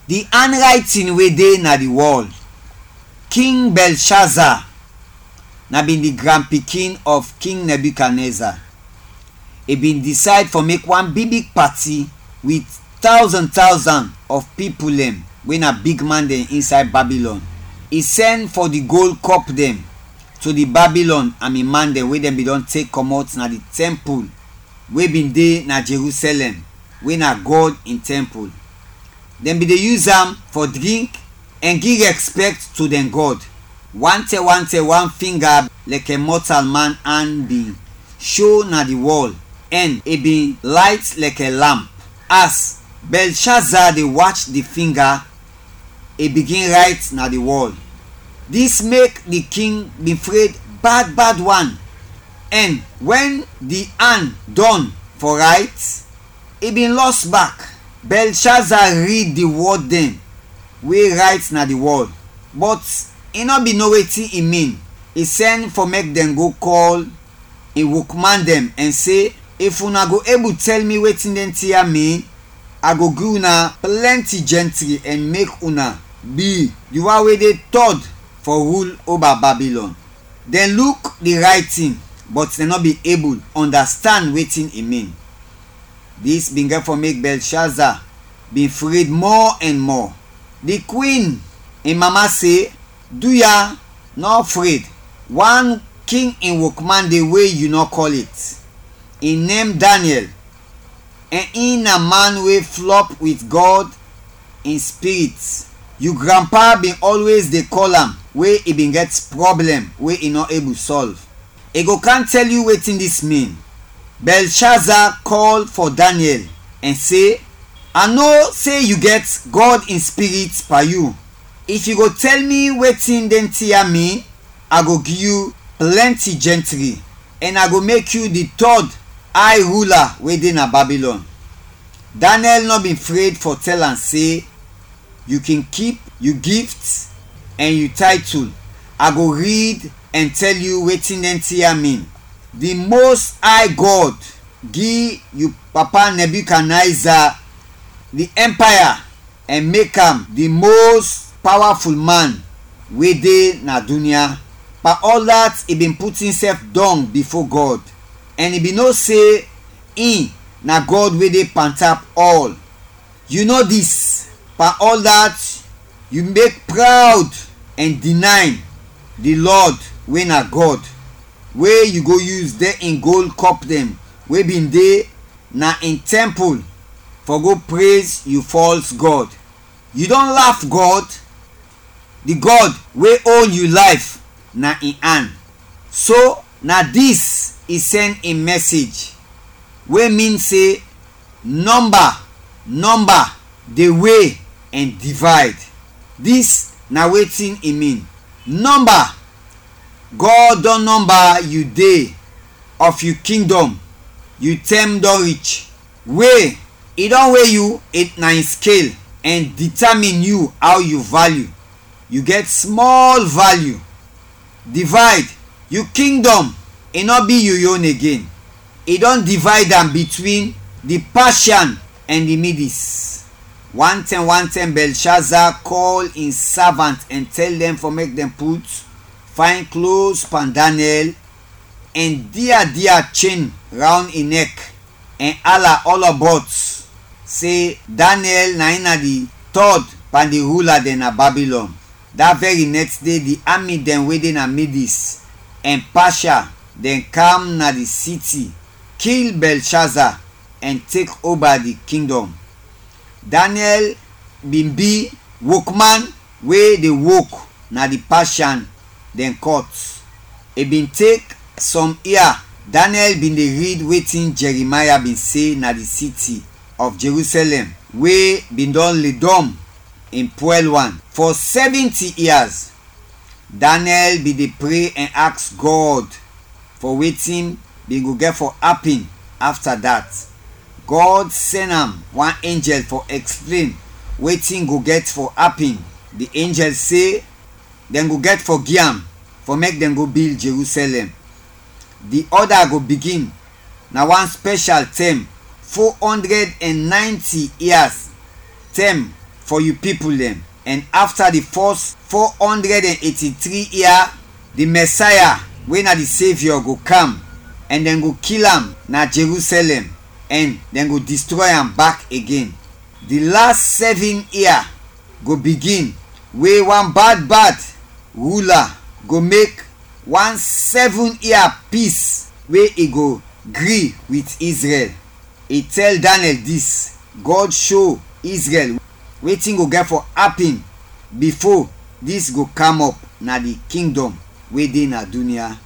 the handwriting wey dey na the wall king belshazzar na bin the grand pikin of king nebuchadnezzar e bin decide for make one big big party with thousand thousand of people dem wey na big man dem inside babylon e send for the gold cup dem to the babylon and im man dem wey dem bin don take comot na the temple wey bin dey na jerusalem wey na god im temple dem bin dey use am for drink and give respect to dem god one tell one tell one finger like a mortal man hand bin show na the wall and e bin light like a lamp as belshazzar dey watch the finger e begin write na the wall dis make the king bin afraid bad bad one and when the hand done for write e bin lost back belshazzar read the word dem wey write na the wall but e no be know wetin e mean e send for make dem go call im workman dem and say if una go able tell me wetin dem tear mean i go give una plenty gentry and make una be the one wey dey third for rule over babylon dem look the writing but dem no be able understand wetin e mean dis bin get for make belshazzar bin afraid more and more the queen im mama say do ya no afraid one king im workman dey wey you no call it im name daniel and im na man wey flop with god in spirit you grandpa bin always dey call am wey e bin get problem wey e no able solve e go can tell you wetin dis mean belshazzar call for daniel and say i know say you get god in spirit per you if you go tell me wetin dem tear me i go give you plenty gentry and i go make you the third high ruler wey dey na babylon daniel no bin afraid for tell am say you can keep you gift and you title i go read and tell you wetin dem tear mean the most high god give you papa nebuchadnezzar the empire and make am the most powerful man wey dey na dunia but all that e bin put himself down before god and e bin know say him na god wey dey pantap all you know dis per all that you make proud and deny the lord wey na god wey you go use dey in gold cup dem wey bin dey na in temple for go praise you false god you don laugh god the god wey own you life na in hand so na dis e send im message wey mean say number number dey weigh and divide dis na wetin e mean number god don number you dey of you kingdom you term don reach weigh e don weigh you na in scale and determine you how you value you get small value divide you kingdom e no be you own again e don divide am between the persian and the medes one time one time belshazzar call im servant and tell dem for make dem put fine clothes pan daniel and dia dia chain round im neck and hala all about say daniel na im na the third pan the ruler dem na babylon that very next day the army dem wey dey na medes and persia dem come na the city kill belshazzar and take over the kingdom daniel bin be workman wey dey work na the persian dem court e bin take some year daniel bin dey read wetin jeremiah bin say na the city of jerusalem wey bin don lay down in poel one for seventy years daniel bin dey pray and ask god for wetin bin go get for happen after that god send am one angel for explain wetin go get for happen the angel say dem go get for give am for make dem go build jerusalem the order go begin na one special term four hundred and ninety years term for you people dem and after the first 483 year the messiah wey na the saviour go come and dem go kill am na jerusalem and dem go destroy am back again the last seven year go begin wey one bad bad ruler go make one seven year peace wey e go gree with israel e tell daniel dis god show israel wetin go get for happen before dis go come up na the kingdom wey dey na dunia